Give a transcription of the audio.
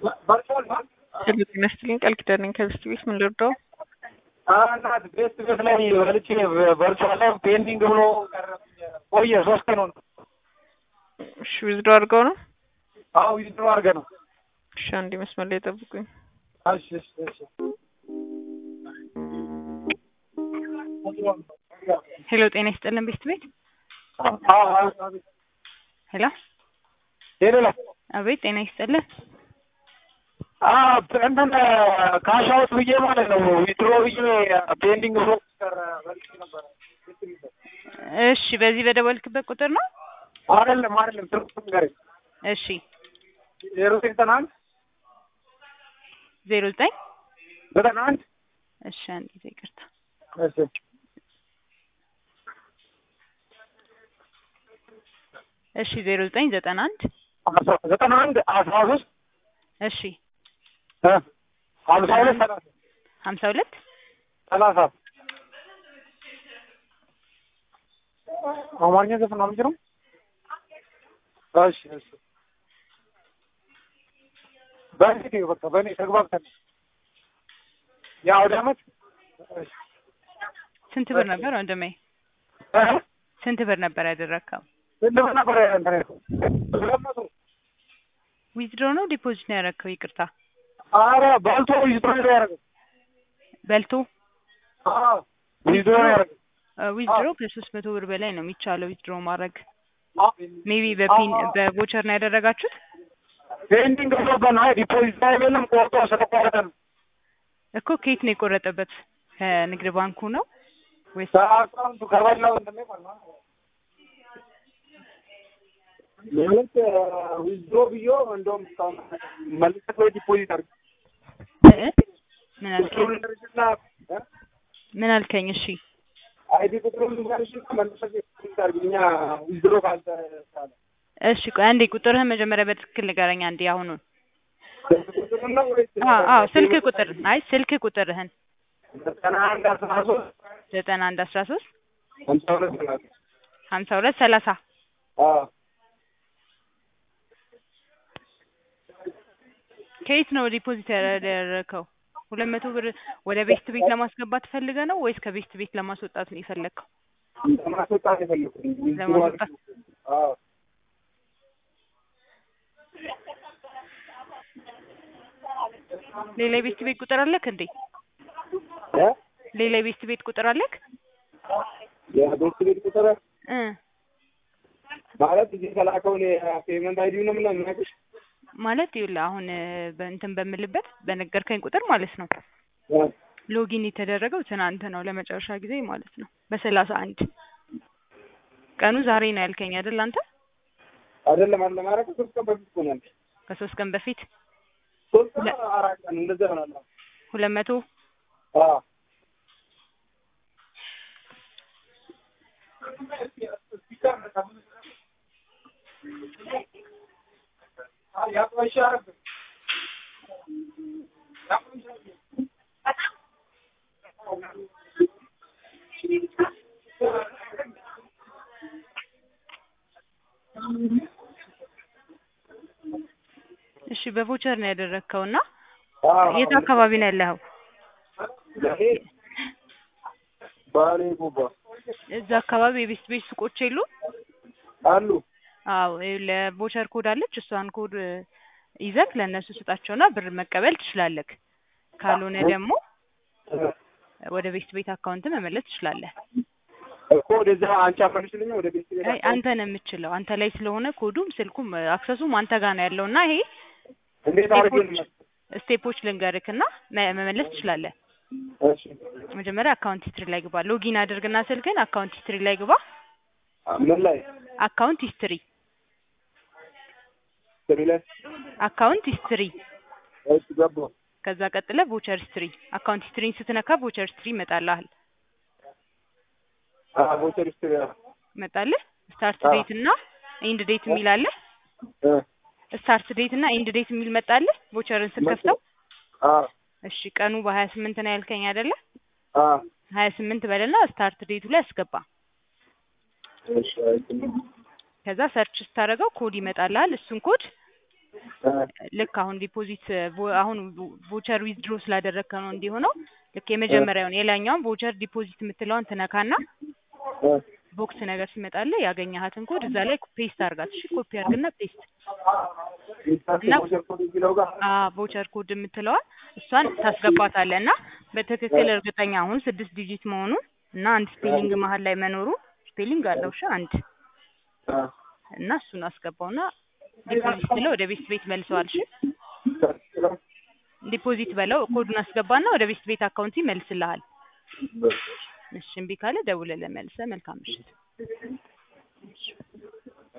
ሄሎ ጤና ይስጥልኝ ቃል ኪዳን ነኝ ከብስት ቤት ምን ልርዳው? እናት ቤት ቤት ላይ በልቼ ቨርቹዋል ላይ ፔንዲንግ ብሎ ቆየ ሶስት ቀን ሆነ። እሺ ዊዝድሮ አድርገው ነው? አዎ ዊዝድሮ አድርገህ ነው። እሺ አንዴ መስመር ላይ ጠብቁኝ። እሺ እሺ እሺ ሄሎ ጤና ይስጥልን ቤስት ቤት አዎ አዎ ሄሎ ሄሎ አቤት ጤና ይስጥልን አዎ እንትን ካሽ አውት ብዬ ማለት ነው ዊዝድሮ ብዬ ፔንዲንግ ብሎ ቀረ በልቼ ነበረ። እሺ በዚህ በደወልክበት ቁጥር ነው? አይደለም አይደለም ትርጉም ጋር እሺ ዜሮ ዘጠና አንድ ዜሮ ዘጠኝ ዘጠና አንድ እሺ አንድ ጊዜ ይቅርታ እሺ እሺ ዜሮ ዘጠኝ ዘጠና አንድ አስራ ዘጠና አንድ አስራ ሶስት እሺ እ ሀምሳ ሁለት ሰላሳ ሀምሳ ሁለት ሰላሳ አማርኛ ዘፈን ነው የምችለው። እሺ እሺ በእኔ ተይው በቃ በእኔ ተግባብተን የአውደ ዓመት እሺ ስንት ብር ነበር ወንድሜ? እ ስንት ብር ነበር ያደረግከው? ስንት ብር ነበር እንትን ያልኩት? ሁለት መቶ ዊዝድሮ ነው ዲፖዚት ነው ያደረግከው? ይቅርታ ኧረ በልቶ ዊዝድሮ ነው ያደረገው። በልቶ አዎ ዊዝድሮ ነው ያደረገው። ዊዝድሮ ከሶስት መቶ ብር በላይ ነው የሚቻለው ዊዝድሮ ማድረግ። ሜቢ በፒን በቮቸር ነው ያደረጋችሁት? ፔንዲንግ ብሎበት ነው ዲፖዚት ላይ የለም ቆርጦ ስለቆረጠ ነው። እኮ ከየት ነው የቆረጠበት? ከንግድ ባንኩ ነው ወይስ ከአካውንቱ ከበላው እንትን ላይ ማለት ነው። ማለት ዊዝድሮ ብዮ እንደውም እስካሁን መልሰህ ወይ ዲፖዚት አድርግ እ? ምን አልከኝ? ምን አልከኝ? እሺ አይዲ ቁጥሩን ልንገርሽ መልሰህ ዲፖዚት አድርግ እኛ ዊዝድሮ ካልተቻለ እሺ ቆይ አንዴ ቁጥርህን መጀመሪያ በትክክል ንገረኝ አንዴ አሁኑን። ስልክ ቁጥሩን ነው ወይስ አዎ አዎ ስልክ ቁጥር አይ ስልክ ቁጥርህን ዘጠና አንድ አስራ ሶስት ዘጠና አንድ አስራ ሶስት ሀምሳ ሁለት ሰላሳ ሀምሳ ሁለት ሰላሳ አዎ ከየት ነው ዲፖዚት ያደረከው? ሁለት መቶ ብር ወደ ቤስት ቤት ለማስገባት ፈልገ ነው ወይስ ከቤስት ቤት ለማስወጣት ነው የፈለግከው? ለማስወጣት የፈለኩት ለማስወጣት አዎ ሌላ የቤስት ቤት ቁጥር አለክ እንዴ? እ ሌላ የቤስት ቤት ቁጥር አለክ? የቤት ቤት ቁጥር እ ማለት እዚህ የተላከውን የፔመንት አይዲ ነው ምናምን የምናውቅሽ ማለት ይኸውልህ አሁን በእንትን በምልበት በነገርከኝ ቁጥር ማለት ነው ሎጊን የተደረገው ትናንት ነው ለመጨረሻ ጊዜ ማለት ነው በሰላሳ አንድ ቀኑ ዛሬ ነው ያልከኝ አይደል አንተ አይደለም አለ ማለት ሶስት ቀን በፊት ሆናል ከሶስት ቀን በፊት ሶስት ቀን አራት ቀን እንደዛ ይሆናል ሁለት መቶ አዎ እሺ በቮቸር ነው ያደረግከው እና የት አካባቢ ነው ያለኸው? ባሌ ጉባ እዛ አካባቢ የቤስት ቤት ሱቆች የሉ? አሉ አዎ ለቮቸር ኮድ አለች። እሷን ኮድ ይዘህ ለእነሱ ስጣቸውና ብር መቀበል ትችላለህ። ካልሆነ ደግሞ ወደ ቤስት ቤት አካውንት መመለስ ትችላለህ። እኮ ወደዛ አንቺ አፈንሽልኝ ወደ ቤት ቤት አይ አንተ ነው የምችለው። አንተ ላይ ስለሆነ ኮዱም ስልኩም አክሰሱም አንተ ጋር ነው ያለው እና ይሄ እንዴት አድርጌ ነው ስቴፖች ልንገርክና መ- መመለስ ትችላለህ። እሺ መጀመሪያ አካውንት ሂስትሪ ላይ ግባ። ሎጊን አድርግና ስልክን አካውንት ሂስትሪ ላይ ግባ። ምን ላይ አካውንት ሂስትሪ ስሪ ላይ አካውንት ሂስትሪ እሺ ገባሁ ከዛ ቀጥለ ቮቸር ሂስትሪ አካውንት ሂስትሪን ስትነካ ቮቸር ሂስትሪ ይመጣልሃል አዎ ቮቸር ሂስትሪ ይመጣልህ ስታርት አዎ። ዴት እና ኢንድ ዴት የሚል አለ እ ስታርት ዴት እና ኢንድ ዴት የሚል መጣልህ ቮቸርን ስትከፍተው አዎ እሺ ቀኑ በሀያ ስምንት ነው ያልከኝ አይደለ አዎ ሀያ ስምንት በልና ስታርት ዴቱ ላይ አስገባ እሺ አይተን ከዛ ሰርች ስታደርገው ኮድ ይመጣልሃል እሱን ኮድ ልክ አሁን ዲፖዚት ቮ- አሁን ቮቸር ዊዝድሮ ስላደረግከ ነው እንዲሆነው ልክ የመጀመሪያውን የላኛውን ቮቸር ዲፖዚት የምትለውን ትነካና ቦክስ ነገር ሲመጣልህ ያገኘሃትን ኮድ እዛ ላይ ፔስት አድርጋት። እሺ ኮፒ አድርግና ፔስት እና ቮቸር ኮድ የምትለዋል እሷን ታስገባታለህ እና በትክክል እርግጠኛ አሁን ስድስት ዲጂት መሆኑን እና አንድ ስፔሊንግ መሀል ላይ መኖሩ ስፔሊንግ አለው እሺ አንድ እና እሱን አስገባውና ዲፖዚት ብለው ወደ ቤት ቤት መልሰዋል። እሺ ዲፖዚት በለው ኮዱን አስገባና ወደ ቤት ቤት አካውንት ይመልስልሃል። እሺ እምቢ ካለ ደውለህ መልሰህ መልካም ምሽት።